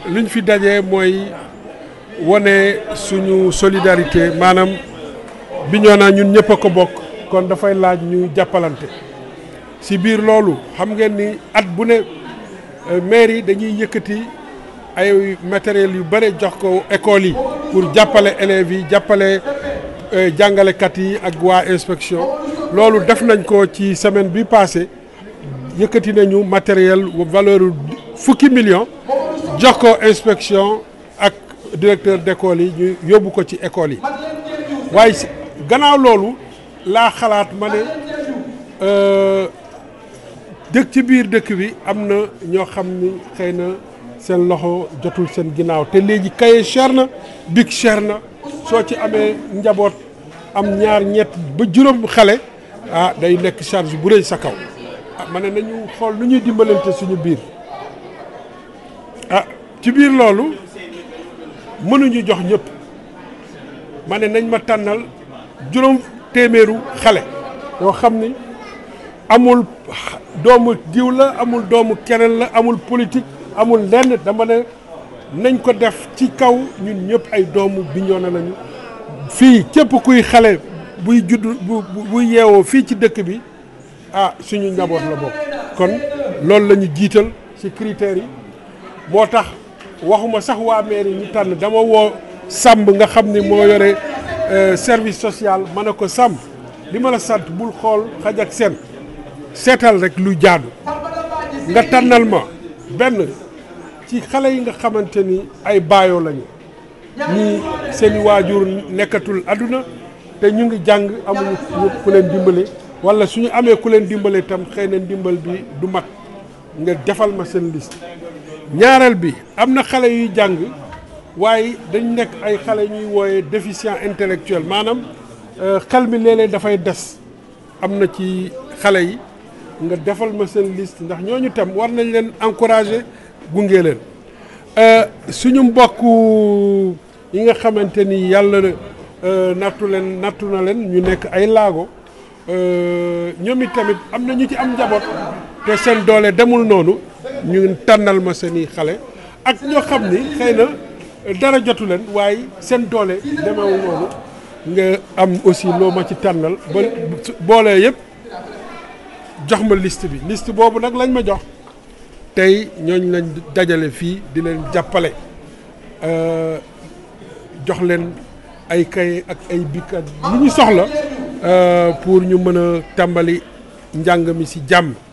liñ fi dajee mooy wane suñu solidarité maanaam Bignona ñun ñëpp a ko bokk kon dafay laaj ñu jàppalante si biir loolu xam ngeen ni at bu ne maire yi dañuy yëkkati ay matériel yu bare jox ko école yi pour jàppale élèves yi jàppale jàngalekat yi ak waa inspection loolu def nañ ko ci semaine bi passé yëkkati nañu matériel valeur fukki million jox ko inspection ak directeur d'école yi ñu yóbbu ko ci école yi waaye gannaaw loolu laa xalaat ma ne dëkk ci biir dëkk bi am na ñoo xam ni xëy na seen loxo jotul seen ginnaaw te léegi kaye cher na bic cher na soo ci amee njaboot am ñaar ñett ba juróom xale ah day nekk charge bu rëy sa kaw ah ma ne nañu xool nu ñuy dimbalante suñu biir ah ci biir loolu mënuñu jox ñëpp ma ne nañ ma tànnal juróom téeméeru xale yoo xam ni amul doomu diw la amul doomu keneen la amul politique amul lenn dama ne nañ ko def ci kaw ñun ñëpp ay doomu Bignona lañu fii képp kuy xale buy judd bu buy yeewoo fii ci dëkk bi ah suñu njaboot la bokk kon loolu la ñu jiital ci critères yi moo tax waxuma sax waa mairie ñu tànn dama woo sàmb nga xam ni moo yore service social ma ne ko sàmb li ma la sant bul xool xaj ak seen seetal rek lu jaadu nga tànnal ma benn ci xale yi nga xamante ni ay baayoo lañu ñii seeni waajur nekkatul àdduna te ñu ngi jàng amuñu ku leen dimbale wala suñu amee ku leen dimbale itam xëy na ndimbal bi du mat nga defal ma seen liste ñaareel bi am na xale yuy jàng waaye dañ nekk ay xale ñuy wooye déficient intellectuel maanaam xel mi léeg-léeg dafay des am na ci xale yi nga defal ma seen liste ndax ñooñu tam war nañ leen encourager gunge leen suñu mbokk yi nga xamante ni yàlla nattu leen nattu na leen ñu nekk ay laago ñoom it tamit am na ñu ci am njaboot te seen doole demul noonu ñu tànnal ma seeni xale ak ñoo xam ni xëy na dara jotu leen waaye seen doole demewul noonu nga am aussi loo ma ci tànnal ba boolee yëpp jox ma liste bi liste boobu nag lañ ma jox tey ñooñ lañ dajale fii di leen jàppale jox leen ay kay ak ay bikkat lu ñu soxla pour ñu mën a tàmbali njàng mi ci jàmm